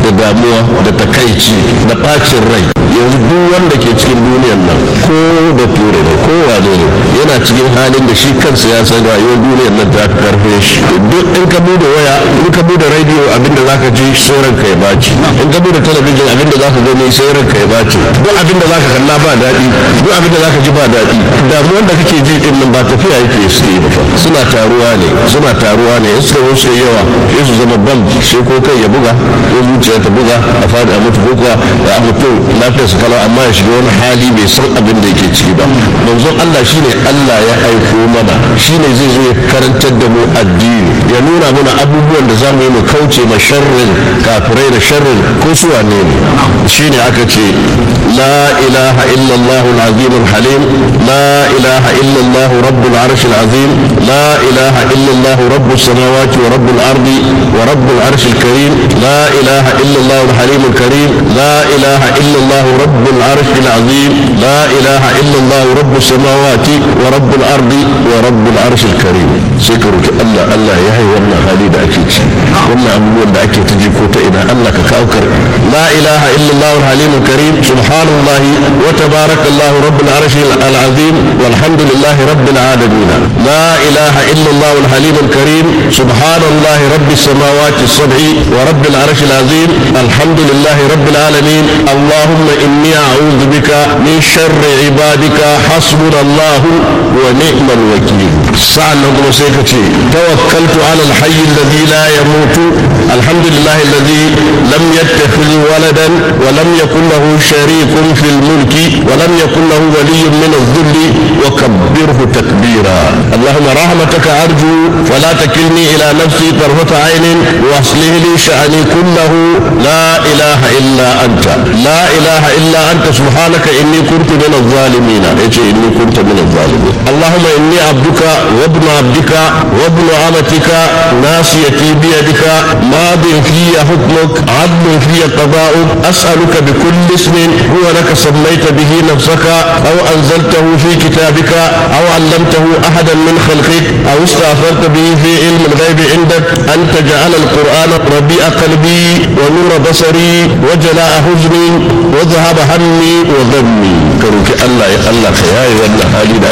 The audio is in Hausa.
da damuwa da takaici da bacin rai yanzu duk wanda ke cikin duniyan nan ko da ture ne ko wane ne yana cikin halin da shi kansa ya san rayuwar duniyar nan ta karfe shi duk in ka bude waya in ka bude radio abinda zaka ji sai ranka ya baci in ka bude talabijin abinda zaka gani sai ranka ya baci duk abinda zaka kalla ba daɗi duk abinda zaka ji ba daɗi damuwar da kake ji din nan ba tafiya yake su yi ba suna taruwa ne suna taruwa ne in suka wuce yawa sai su zama bam sai ko kai ya buga ko zuciya ta buga a fadi a mutu ko kuwa da a mutu lafiyarsa kalau amma ya shiga wani hali bai san abin da yake ciki ba manzon Allah shine Allah ya aiko mana shine zai zo ya karantar da mu addini ya nuna mana abubuwan da zamu yi mu kauce ma sharrin kafirai da sharrin ko su wane ne shine aka ce la ilaha illallah al-azim al-halim la ilaha illallah rabbul arsh al-azim la ilaha illallah rabbus samawati wa rabbul ardi wa rabbul arsh al-karim la ilaha illallah al-halim al-karim la ilaha illallah rabbul arsh al-azim la ilaha illallah rabbus samawati wa rabbul ardi wa rabbul arsh al-karim sai ka roki Allah Allah ya yi wannan hali da ake ci wannan abubuwan da ake ta ji ko ta ina Allah ka kawo kar la ilaha illallah al-halim al-karim subhanallah wa tabarakallah rabbul arsh al-azim walhamdulillah rabbil alamin la ilaha illallah al-halim al-karim subhanallah rabbis samawati as-sab'i wa rabbil arsh al-azim alhamdulillah rabbil alamin allahumma inni a'udhu bika min sharri ibadika hasbunallah wa ni'mal wakeel sa'annan kuma sai ka ce tawakkaltu ala al-hayy alladhi la yamutu alhamdulillah alladhi lam yattakhidh waladan wa lam yakul lahu sharikun fil mulki wa lam yakul lahu waliyyun min adh-dhull wa kabbirhu takbira allahumma rahmataka arju fala takilni ila nafsi tarfata aynin wa aslih li sha'ni kullahu la ilaha illa anta la ilaha illa anta subhanaka inni kuntu min adh-dhalimin yace inni kuntu min adh-dhalimin allahumma inni abduka wa ibn abdika wa ibn amatika nasiyati bi yadika madin fi hukmuk adl fi qada'uk as'aluka bi kulli ismin huwa laka sammayta bihi nafsaka aw anzaltahu fi kitabika aw 'allamtahu ahadan min khalqik aw ista'tharta bihi fi ilm al-ghaib 'indak an taj'ala al-qur'ana rabi'a qalbi wa nura basari wa jala'a huzni wa dhahaba hammi wa dhammi karuki Allah ya Allah ka yayi wannan hali da